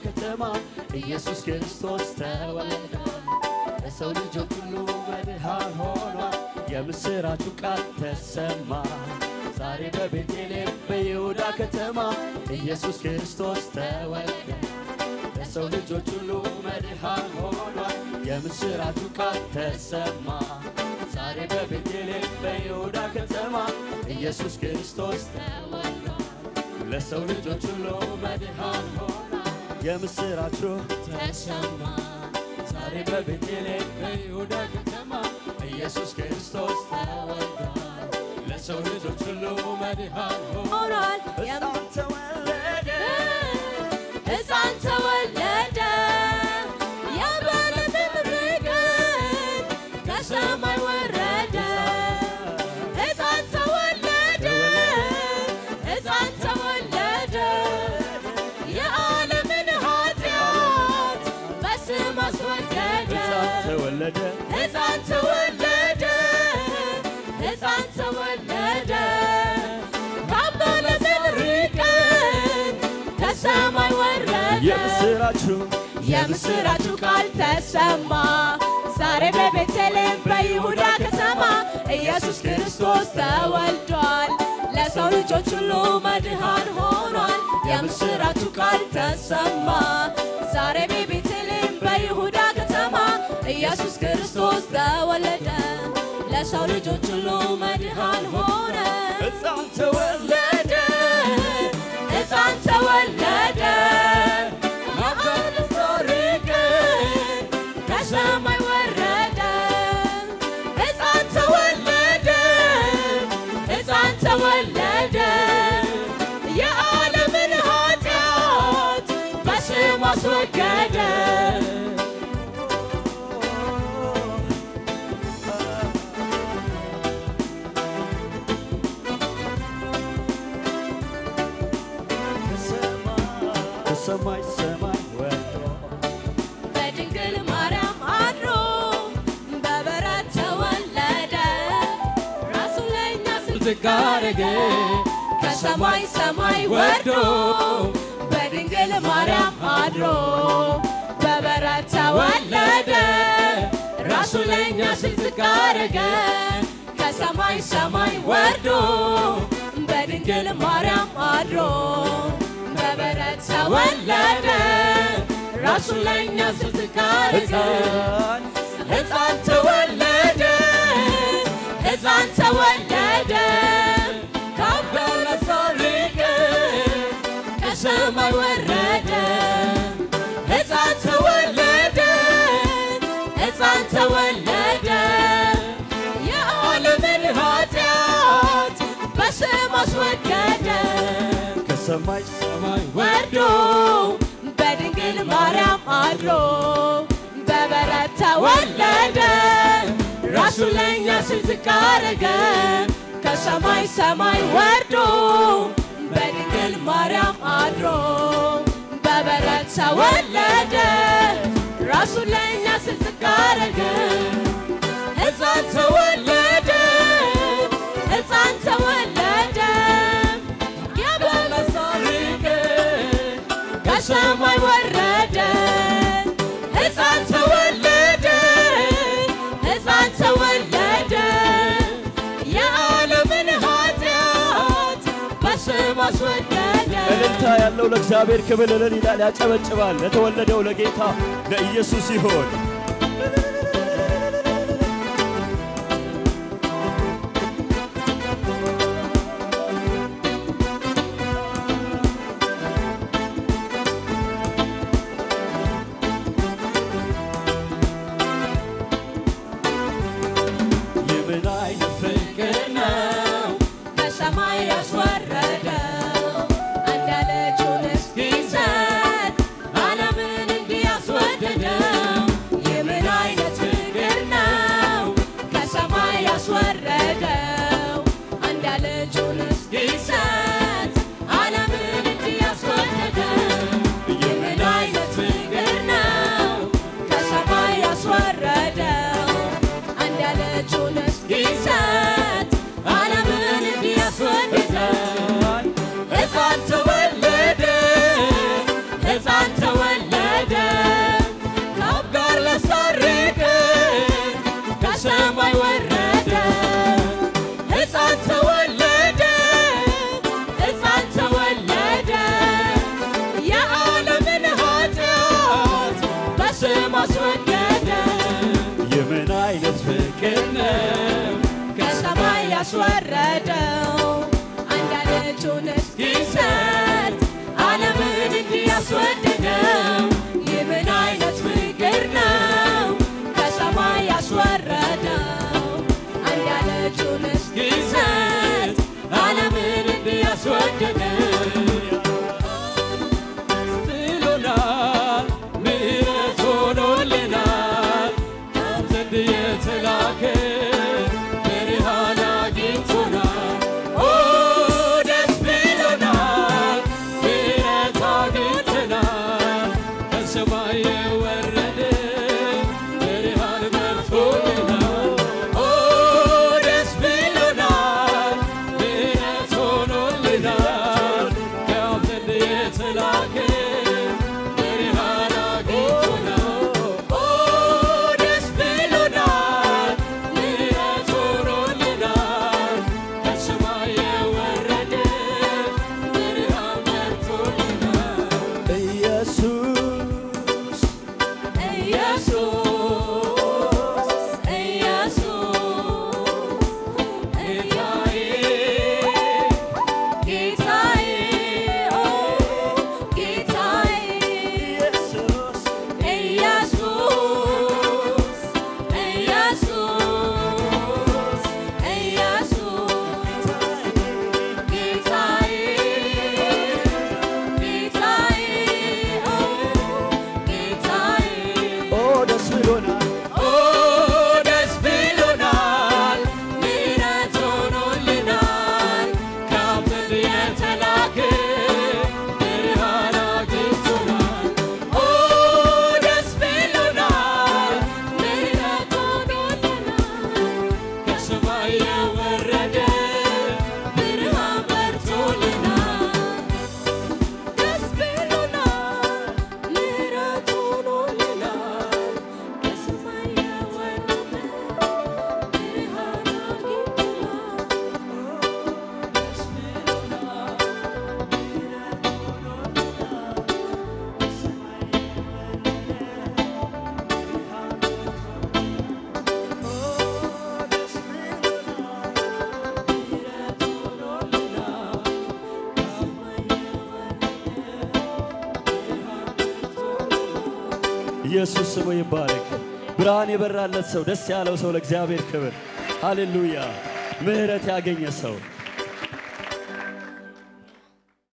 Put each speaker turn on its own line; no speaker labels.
ከተማ ኢየሱስ ክርስቶስ ተወለደ። ለሰው ልጆች ሁሉ መድኃን ሆኗል። የምስራቹ ቃል ተሰማ። ዛሬ በቤተልሔም በይሁዳ ከተማ ኢየሱስ ክርስቶስ ተወለደ። ለሰው ልጆች ሁሉ መድኃን ሆኗል። የምስራቹ ቃል ተሰማ። ዛሬ በቤተልሔም በይሁዳ ከተማ ኢየሱስ ክርስቶስ ተወልዷል። ለሰው ልጆች ሁሉ መድኃን ሆኗል። የምስራቹ ተሰማ። ዛሬ በቤተልሔም በይሁዳ ከተማ ኢየሱስ ክርስቶስ ተወልዷል። ለሰው ልጆች ሁሉ መድኃን ሆኗል።
ሆኗል። የም-
ሕፃን ተወለደ
ሕፃን ተወለደ የበለትን ርግብ ከሰማይ ወረደ ሕፃን ተወለደ ሕፃን ተወለደ የዓለምን ኃጢአት በስም አስወገደ
ሕፃን ተወለደ
ሕፃን ተወለደ ሕፃን ተወለደ ከበለትን ርግብ ከሰማይ ወረደ
የምስራቹ
የምስራቹ ቃል ተሰማ ዛሬ በቤተልሔም በይሁዳ ከተማ ኢየሱስ ክርስቶስ ተወልዷል። ለሰው ልጆች ሁሉ መድኃን ሆኗል። የምስራቹ ቃል ተሰማ ዛሬ በቤተልሔም በይሁዳ ከተማ ኢየሱስ ክርስቶስ ተወለደ። ለሰው ልጆች ሁሉ መድኃን ሆነ።
ሕፃን ተወለደ
ሕፃን ተወለደ
ማበረቶ
ከሰማይ ወረደ ሕፃን ተወለደ ሕፃን ተወለደ የዓለምን ኃጢአት በስም አስወገደ
ከሰማይ ሰማይ ወርዶ
በድንግል ማርያም አድሮ በበረት ተወለደ ራሱ ለእኛ
ዝቅ አረገ
ከሰማይ ሰማይ ወርዶ በድንግል ማርያም አድሮ በበረት ተወለደ ራሱ ለእኛ ሲል ዝቅ አረገ ከሰማይ ሰማይ ወርዶ በድንግል ማርያም አድሮ በበረት ተወለደ ራሱ ለእኛ ሲል ዝቅ አረገ
ሕፃን
ሕፃን ተወለደ ሕፃን ተወለደ ከአባቱ ሊቅ ከሰማይ ወረደ ሕፃን ተወለደ ሕፃን ተወለደ የዓለምን ኃጢአት በስም አስወገደ
ከሰማይ ሰማይ
ወርዶ በድንግል ማርያም አድሮ በበረት ተወለደ ራሱ ለእኛ ሲል ዝቅ አረገ ከሰማይ ሰማይ ወርዶ በድንግል ማርያም አድሮ በበረት ተወለደ ራሱ ለእኛ ሲል ዝቅ አረገ ሕፃን ተወለደ ሕፃን ተወለደ የበለሳሪቅ ከሰማይ ወረደ ሕፃን ተወለደ ሕፃን ተወለደ የዓለምን ኃጢአት በስም አስወገደ
እልልታ ያለው ለእግዚአብሔር ክብር እልል ይላል፣ ያጨበጭባል። ለተወለደው ለጌታ ለኢየሱስ ይሆን። የምን አይነት ፍቅር ነው
ከሰማይ ያስወረደው አንድ ልጁን እስኪሰጥ ዓለምን እንዲያስወደደው የምን አይነት ያስወረደው አንድ ልጁን እስኪሰጥ ዓለምን እንዲያስወደደው ይህ ምን አይነት ፍቅር ነው ከሰማይ ያስወረደው አንድ ልጁን እስኪሰጥ ዓለምን እንዲያስወደደው
ጥሎናል፣ ምሕረት ሆኖልናል። ከአብ ዘንድ የተላከ ብርሃን አግኝቶናል። ኦ ደስ ብሎናል፣ ምሕረት አግኝተናል። ከሰማይ የወረደ ብርሃን በርቶልናል። ኦ ደስ ብሎናል፣ ምሕረት ሆኖልናል። ከአብ ዘንድ የተላከ ብርሃን አግኝቶናል። ኦ ደስ ብሎናል፣ ምሕረት ሆኖልናል። ከሰማይ የወረደ ብርሃን በርቶልናል። ኢየሱስ
ኢየሱስ ኢየሱስ
ጌታዬ
ጌታዬ ኦ ጌታዬ
ኢየሱስ
ኢየሱስ ኢየሱስ ኢየሱስ ጌታዬ ጌታዬ ኦ ጌታዬ
ኦ ደስ ብሎናል ኦ ደስ ብሎናል ምሕረት ሆኖልናል ከአብ ዘንድ የተላከ ብርሃን አግኝቶናል ኦ ደስ ብሎናል ምሕረት ሆኖልናል ከሰማይ የወረደ ብርሃን በርቶልናል
ደስ ብሎናል ምሕረት ሆኖልናል ከሰማይ የወረደ ብርሃን አግኝተናል
ኢየሱስ ስሙ ይባረክ። ብርሃን የበራለት ሰው፣ ደስ ያለው ሰው ለእግዚአብሔር ክብር ሃሌሉያ። ምሕረት ያገኘ ሰው